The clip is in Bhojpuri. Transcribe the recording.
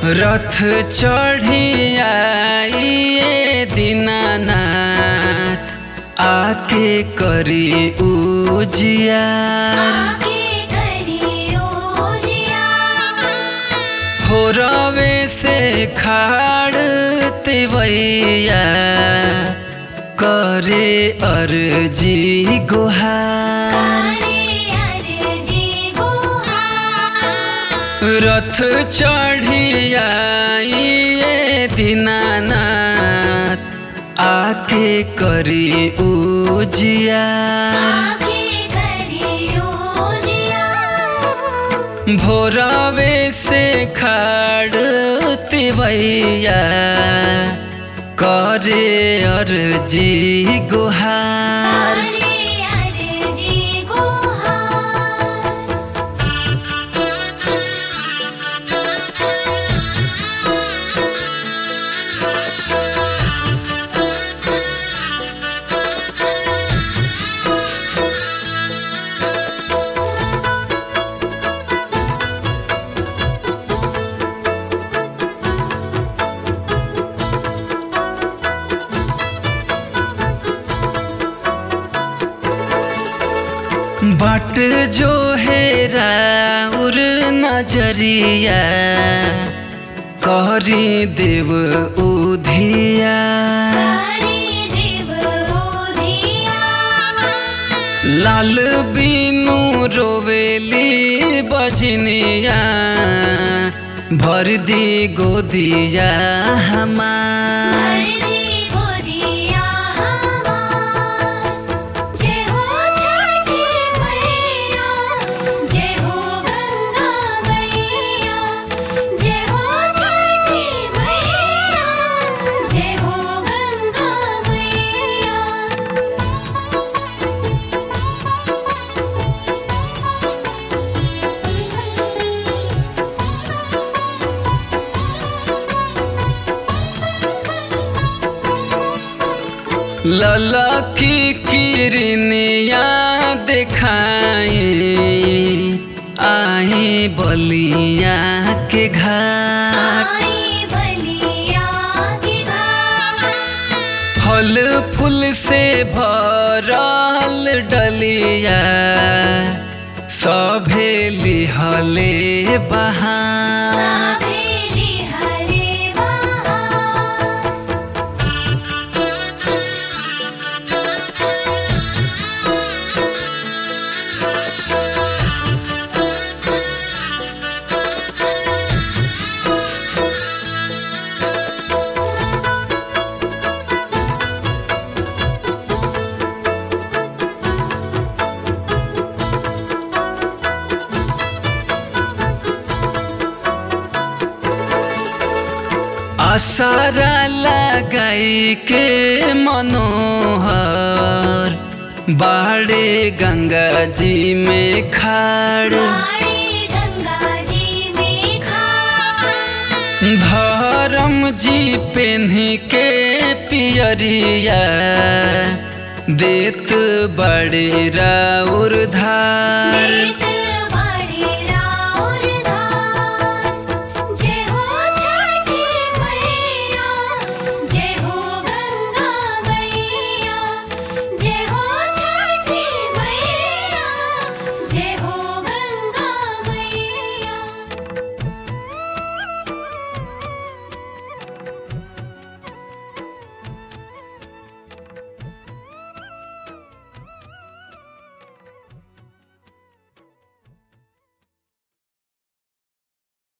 रथ चढ़ी आइए दीनानाथ आके करी उजियार आके करियो जिया हो रवे से खाड़ तिवैया करे अर्जी गुहार अरे अरे जी गुहा रथ चढ़ी आइए दीनानाथ आके करी उजियार आके करियो जिया भोरवे से खाड़ तिवैया करे अर्जी गुहार अरे अरे जी गुहा बाट जो हेरा उर नजरिया कहरी देव उधिया हरि देव ओधिया लाल बीनू रोवेली बजनिया भर दी गोदिया हमार हरि गोदिया हमार जय हो छठी मैया जय हो गंगा मैया जय हो छठी मैया जय हो गंगा मैया ललकी किरनिया देखाई आई बलिया के घाट आई बलिया की घाट फल फूल से भरल डलिया सभे लिहले बहार साभेली हरे बहार आसारा लगाई के मनोहर बाड़े गंगा जी में खाड़ बाड़ी गंगा जी में खाड़ धर्म जी पेन्ही के पियरिया देत बड़े राउर धार देत